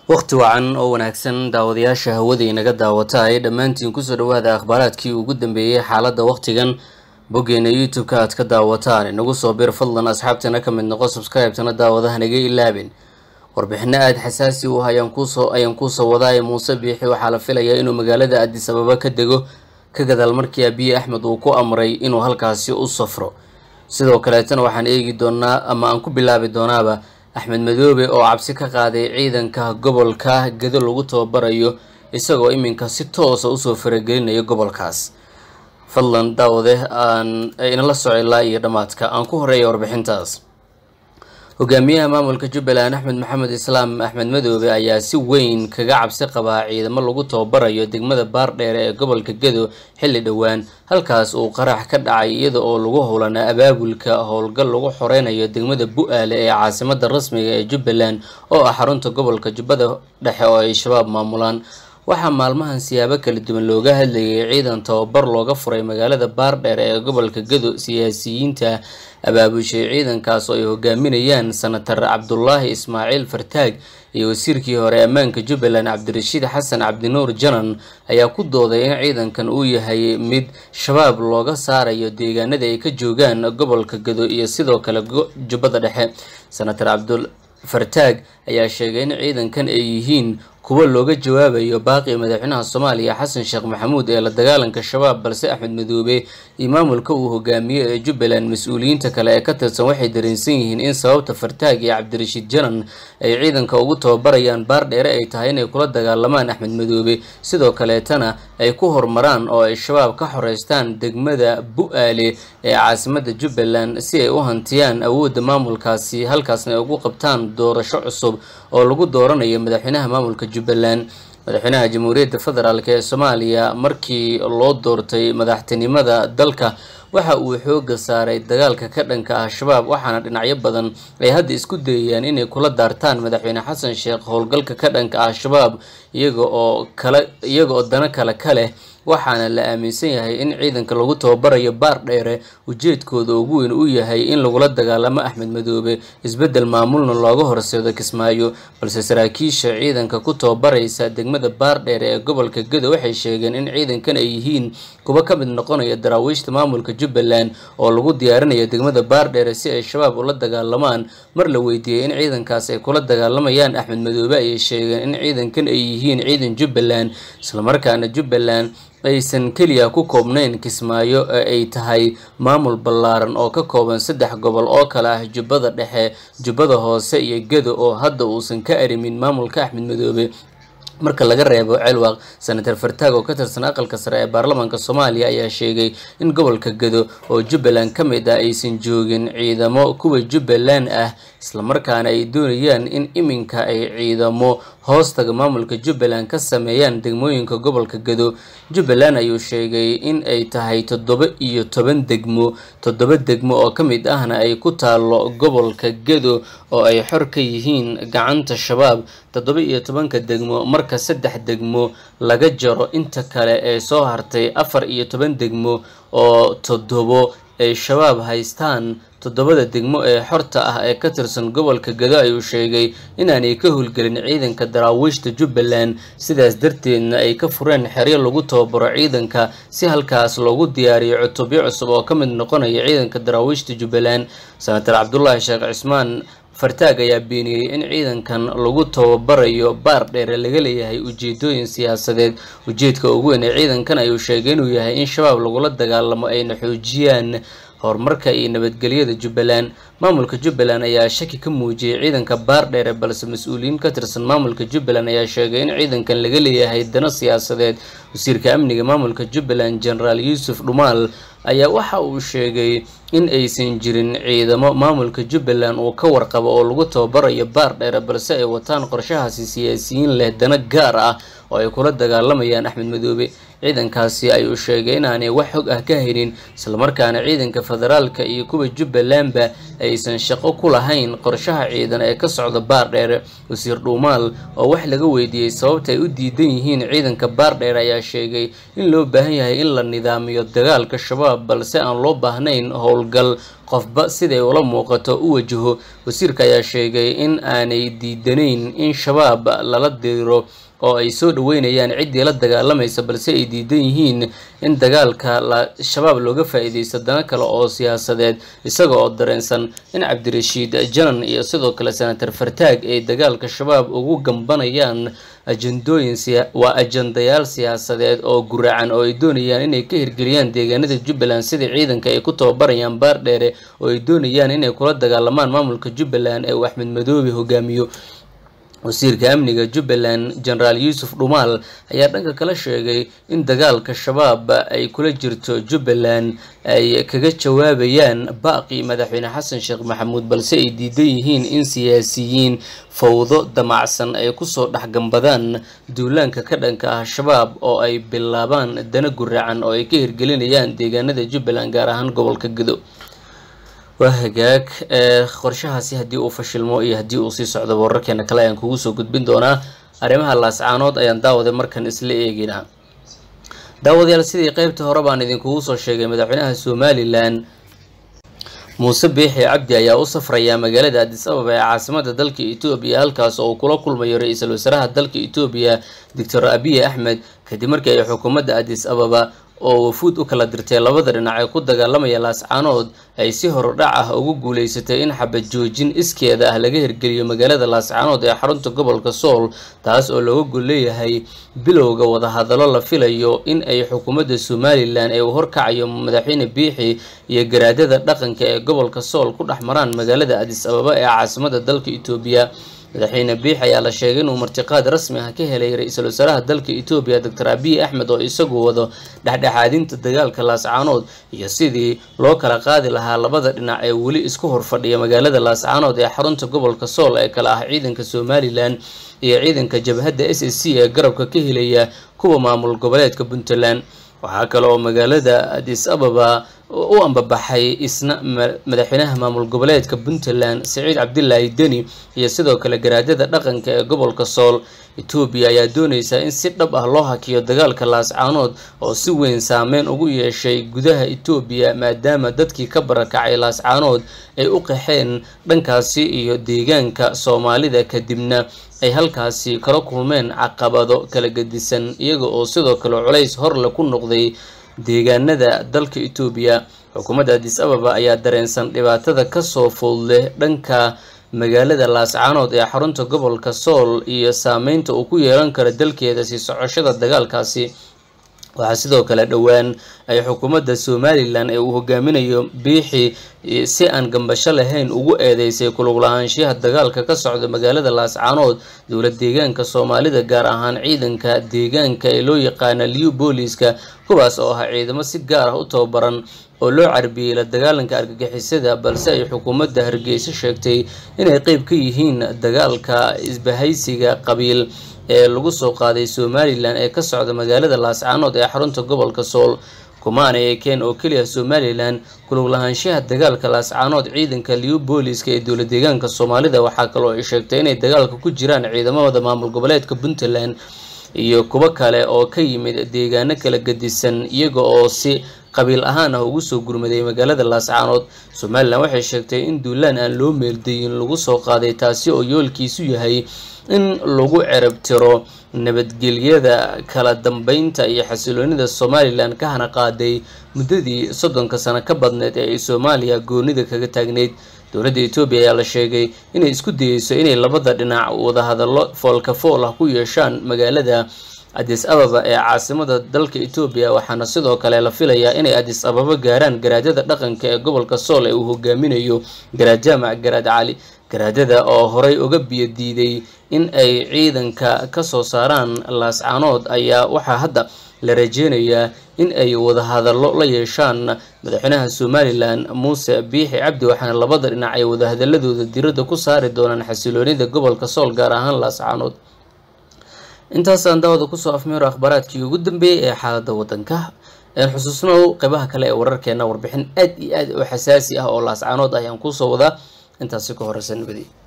wakhti wacan oo wanaagsan daawadayaasha hawada inaga daawata ay dhammaantiin kusoo dhawaada akhbaaraadkii ugu dambeeyey xaaladda wakhtigan boggeena youtube-ka aad ka daawataan inagu soo bir fadlan asxaabtana ka mid noqo subscribe-tana daawadaha naga ilaabin warbixino aada xasaasi u ah ayaan kuusoo ayaan kuusoo wadaaye muuse biixi waxaa la filayaa inuu magaalada addis ababa ka dego ka gadaal markii abiye axmed uu ku amray inuu halkaasi u safro sidoo kaleetana waxaan eegi doonaa ama aan ku bilaabi doonaaba axmed madoobe oo cabsi ka qaaday ciidanka gobolka gedo lagu tababarayo isagoo iminka si toosa usoo faragelinayo gobolkaas fadlan daawade aan inala soco ilaa iyo dhammaadka aan ku horeeya warbixintaas hogaamiyaha maamulka jubbaland axmed maxamed islaam axmed madoobe ayaa si weyn kaga cabsi qabaa ciidamo lagu tababarayo degmada baardheere ee gobolka gedo xilli dhowaan halkaas uu qarax ka dhacay iyada oo lagu howlanaa abaabulka howlgal lagu xoreynayo degmada bu-aale ee caasimada rasmiga ee jubbaland oo ah xarunta gobolka jubbada dhexe oo ay shabaab maamulaan waxaa maalmahan siyaabo kala duwan looga hadlayay ciidan tababar looga furay magaalada baardheer ee gobolka gedo siyaasiyiinta abaabushay ciidankaas oo ay hogaaminayaan senatar cabdulaahi ismaaciil fartaag iyo wasiirkii hore ammaanka jubbaland cabdirashiid xasan cabdinuur janan ayaa ku dooday in ciidankan uu yahay mid shabaab looga saarayo deegaanada ay ka joogaan gobolka gedo iyo sidoo kale jubbada dhexe senatar cabdul fartaag ayaa sheegay in ciidankan ay yihiin kuwo looga jawaabayo baaqi madaxweynaha soomaaliya xasan sheekh maxamuud ee la dagaalanka shabaab balse axmed madoobe iyo maamulka uu hogaamiye ee jubbaland mas-uuliyiinta kale ee ka tirsan waxay dareensan yihiin in sababta fartaag iyo cabdirashiid janan ay ciidanka ugu tababarayaan baardheere ay tahay inay kula dagaalamaan axmed madoobe sidoo kaleetana ay ku horumaraan oo ay shabaab ka xoreystaan degmada bu-aale ee caasimada jubbaland si ay u hantiyaan awoodda maamulkaasi halkaasna ay ugu qabtaan doorasho cusub oo lagu dooranayo madaxweynaha maamulka jubbaland madaxweynaha jamhuuriyadda federaalk ee soomaaliya markii loo doortay madaxtinimada dalka waxa uu xooga saaray dagaalka ka dhanka ah shabaab waxaana dhinacyo badan ay hadda isku dayayaan inay kula daartaan madaxweyne xasan sheekh howlgalka ka dhanka ah shabaab iyaga oo kale iyaga oo dano kale ka leh waxaana la aaminsan yahay in ciidanka lagu tababarayo baar dheere ujeedkooda ugu weyn uu yahay in lagula dagaalamo axmed madoobe isbeddel maamulna looga horseedo kismaayo balse saraakiisha ciidanka ku tababaraysa degmada baar dheere ee gobolka gedo waxay sheegeen in ciidankan ay yihiin kuwa ka mid noqonaya daraawiishta maamulka jubbaland oo lagu diyaarinayo degmada baar dheere si ay shabaab ula dagaalamaan mar la weydiiyey in ciidankaas ay kula dagaalamayaan axmed madoobe ayay sheegeen in ciidankan ay yihiin ciidan jubbaland islamarkaana jubbaland aysan keliya ku koobnayn kismaayo ee ay tahay maamul ballaaran oo ka kooban saddex gobol oo kale ah jubbada dhexe jubbada hoose iyo gedo oo hadda uusan ka arimin maamulka axmed madoobe marka laga reebo celwaq senatar fartaag oo ka tirsan aqalka sare ee baarlamaanka soomaaliya ayaa sheegay in gobolka gedo oo jubbaland ka mid ah aysan joogin ciidamo kuwa jubbaland ah islamarkaana ay doonayaan in iminka ay ciidamo hoostaga maamulka jubbaland ka sameeyaan degmooyinka gobolka gedo jubbaland ayuu sheegay in ay tahay toddoba iyo toban degmo toddoba degmo oo ka mid ahna ay ku taalo gobolka gedo oo ay xor ka yihiin gacanta shabaab toddoba iyo tobanka degmo marka saddex degmo laga jaro inta kale ee soo hartay afar iyo toban degmo oo toddobo ay shabaab haystaan toddobada degmo ee xorta ah ee ka tirsan gobolka gedo ayuu sheegay inaanay ka howlgelin ciidanka daraawiishta jubbaland sidaas darteedna ay ka fureen xeryo lagu tababaro ciidanka si halkaas loogu diyaariyo cutubyo cusub oo ka mid noqonaya ciidanka daraawiishta jubbaland senatar cabdulaahi sheekh cismaan fartaag ayaa beeniyey in ciidankan lagu tababarayo baar dheere laga leeyahay ujeedooyin siyaasadeed ujeedka ugu weyn ee ciidankan ayuu sheegay inuu yahay in shabaab lagula dagaalamo ayna xoojiyaan horumarka iyo nabadgelyada jubbaland maamulka jubbaland ayaa shaki ka muujiyey ciidanka baar dheere balse mas-uuliyiin ka tirsan maamulka jubbaland ayaa sheegay in ciidankan laga leeyahay dano siyaasadeed wasiirka amniga maamulka jubbaland genaraal yuusuf dhumaal ayaa waxa uu sheegay in aysan jirin ciidamo maamulka jubbaland uu ka warqabo oo lagu tababarayo baar dheere balse ay wataan qorshahaasi siyaasiyiin leh dano gaar ah oo ay kula dagaalamayaan axmed madoobe ciidankaasi ayuu sheegay inaanay wax xog ah ka helin islamarkaana ciidanka federaalka iyo kuwa jubbalandba aysan shaqo ku lahayn qorshaha ciidan ee ka socda baar dheere wasiir dhuumaal oo wax laga weydiiyey sababta ay u diidan yihiin ciidanka baar dheere ayaa sheegay in loo baahan yahay in la nidaamiyo dagaalka shabaab balse aan loo baahnayn howl howlgal qofba siday ula muuqato u wajaho wasiirka ayaa sheegay in aanay diidanayn in shabaab lala diro oo ay soo dhaweynayaan ciddii la dagaalamaysa balse ay diidan yihiin in dagaalka shabaab looga faa-iideysto dana kale oo siyaasadeed isaga oo dareensan in cabdirashiid janan iyo sidoo kale senator fartaag ay dagaalka shabaab ugu gambanayaan ajandooyin waa ajandayaal siyaasadeed oo guraacan oo ay doonayaan inay ka hirgeliyaan deegaanada jubbaland sida ciidanka ay ku tababarayaan baardheere oo ay doonayaan inay kula dagaalamaan maamulka jubbaland ee uu axmed madoobe hogaamiyo wasiirka amniga jubbaland genaraal yuusuf dhumaal ayaa dhanka kale sheegay in dagaalka shabaab ay kula jirto jubbaland ay kaga jawaabayaan baaqi madaxweyne xasan sheekh maxamuud balse ay diidan yihiin in siyaasiyiin fawdo damacsan ay kusoo dhexgambadaan duulaanka ka dhanka ah shabaab oo ay bilaabaan dana guraacan oo ay ka hirgelinayaan deegaanada jubbaland gaar ahaan gobolka gedo waa hagaag qorshahaasi haddii uu fashilmo iyo haddii uu sii socdo wararkeena kale ayaan kugu soo gudbin doonaa arrimaha laascaanood ayaan daawaday markan isla eeginaa daawadayaal sidii qeybta hore baan idinkugu soo sheegay madaxweynaha somalilan muuse biixi cabdi ayaa u safraya magaalada adis ababa ee caasimada dalka etoobiya halkaas oo uu kula kulmayo ra-iisul wasaaraha dalka etoobiya doctor abiy axmed kadib markii ay xukuumadda adis ababa oo wafuud u kala dirtay labada dhinac ee ku dagaalamaya laascaanood ay si horudhac ah ugu guuleysatay in xabad joojin iskeeda ah laga hirgeliyo magaalada laascaanood ee xarunta gobolka sool taas oo looga gol leeyahay bilowga wadahadallo la filayo in ay xukuumadda somalilan ee uu horkacayo madaxweyne biixi iyo garaadada dhaqanka ee gobolka sool ku dhex maraan magaalada adis ababa ee caasimada dalka etoobiya madaxweyne biix ayaa la sheegay inuu martiqaad rasmi ah ka helay ra-iisul wasaaraha dalka etoobiya doctor abiy axmed oo isagu wado dhexdhexaadinta dagaalka laascaanood iyo sidii loo kala qaadi lahaa labada dhinac ee weli isku horfadhiya magaalada laascaanood ee xarunta gobolka sool ee kale ah ciidanka somalilan iyo ciidanka jabhadda s s c ee garabka ka helaya kuwa maamul goboleedka puntland waxaa kale oo magaalada adis ababa u ambabaxay isna madaxweynaha maamul goboleedka puntland saciid cabdilaahi deni iyo sidoo kale garaadada dhaqanka ee gobolka sool etoobiya ayaa dooneysaa in si dhab ah loo hakiyo dagaalka laascaanood oo si weyn saameyn ugu yeeshay gudaha etoobiya maadaama dadkii ka barakacay laascaanood ay u qaxeen dhankaasi iyo deegaanka soomaalida kadibna ay halkaasi kala kulmeen caqabado kala gedisan iyaga oo sidoo kale culays horle ku noqday deegaanada dalka etoobiya xukuumadda adis ababa ayaa dareensan dhibaatada kasoo food leh dhanka magaalada laascaanood ee xarunta gobolka sool iyo saameynta uu ku yeelan karo dalkeeda sii socoshada dagaalkaasi waxaa sidoo kale dhowaan ay xukuumadda somalilan ee uu hogaaminayo biixi si aan gambasho lahayn ugu eedeysay kulug lahaanshiyaha dagaalka ka socda magaalada laascaanood dowlad deegaanka soomaalida gaar ahaan ciidanka deegaanka ee loo yaqaana liu booliska kuwaas oo ahaa ciidamo si gaar ah u tababaran oo loo carbiyey la dagaalanka argagixisada balse ay xukuumadda hargeysa sheegtay inay qeyb ka yihiin dagaalka isbahaysiga qabiil ee lagu soo qaaday somalilan ee ka socda magaalada laascaanood ee xarunta gobolka sool kumaana eekeen oo keliya somalilan kulug lahaanshaha dagaalka laascaanood ciidanka liu booliska ee dowlad deegaanka soomaalida waxaa kaloo ay sheegtay inay dagaalka ku jiraan ciidamada maamul goboleedka puntland iyo kuwo kale oo ka yimid deegaano kala gedisan iyaga oo si qabiil ahaan ah ugu soo gurmaday magaalada laascaanood somalilan waxay sheegtay in duulaan aan loo meeldayin lagu soo qaaday taasi oo yoolkiisu yahay in lagu cerab tiro nabadgelyada kala dambeynta iyo xasiloonida somalilan ka hana qaaday muddadii soddonka sano ka badneed ee ay soomaaliya goonida kaga taagneyd dowladda etoobiya ayaa la sheegay inay isku dayeyso inay labada dhinac wadahadallo foolka fool ah ku yeeshaan magaalada adis ababa ee caasimada dalka etoobiya waxaana sidoo kale la filayaa inay adis ababa gaaraan garaadada dhaqanka ee gobolka sool ee uu hogaaminayo garaad jaamac garaad cali garaadada oo horey uga biyo diiday in ay ciidanka ka soo saaraan laascaanood ayaa waxaa hadda la rajeynayaa in ay wadahadallo la yeeshaan madaxweynaha somalilan muuse biixi cabdi waxaana labada dhinac ay wadahadaladooda diradda ku saari doonaan xasiloonida gobolka sool gaar ahaan laascaanood intaasaan daawada kusoo afmeero akhbaaraadkii ugu dambeeyey ee xaaladda waddanka xusuusnow qeybaha kale ee wararkeena warbixin aad iyo aad u xasaasi ah oo laascaanood ayaan kuusoo wadaa intaasi ka horeysa nabadi